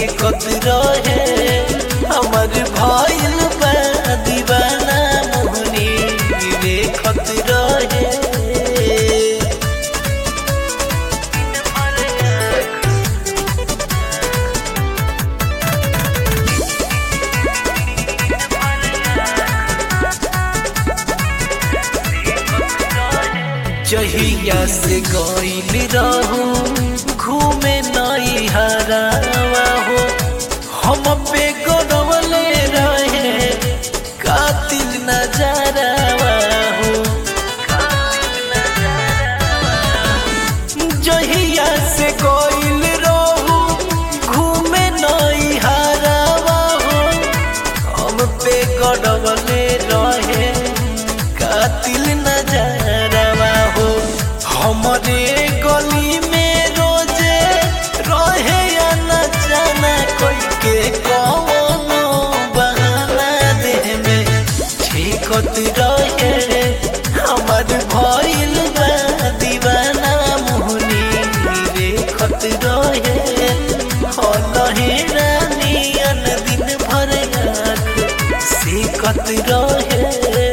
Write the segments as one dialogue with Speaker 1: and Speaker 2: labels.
Speaker 1: सेकत रहे हमर भइल बा दीवाना मोहनी देखत रहे जहिया से गईल रहू घूमे नई हरावा हो हम पे गौरवले रहे कातिल नजरवा हो जहिया से गईल रहू घूमे नई हरावा हो हम पे गौरवले रहे कातिल नजरवा हो हमरे गली में रोजे रहे या न जाना कोई के कौनो बहाना देह में ठेकत रहे हमर भइल बा दीवाना मोहनी देखत रहे हलहे रानियन दिन भर आँख सेकत रहे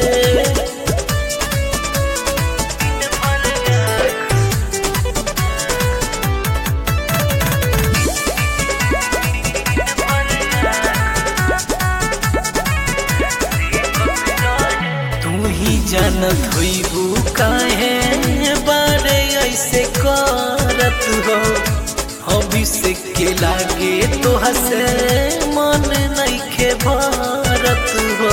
Speaker 1: तू ही जानत होइबू काहे बारे ऐसे करत हो हबी से के लागे तो हसे मन नइखे भरत हो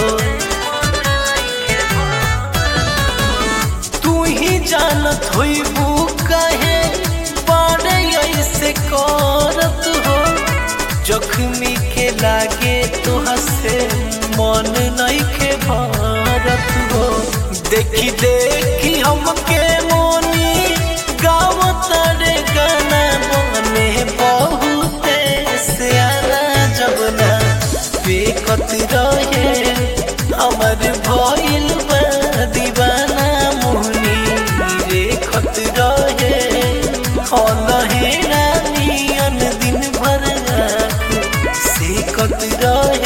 Speaker 1: तू ही जानत होइबू काहे बारे ऐसे करत हो जख्मी के लागे तो हसे मन नइखे भरत हो देखी देखी हमके मोनी गाँव तारे गाना बने बहुते सियाना जबना बेकत रहे हमर भइल बा दीवाना मोहनी रेखत रहे हलहे रानियन दिन भर आँख सेकत रहे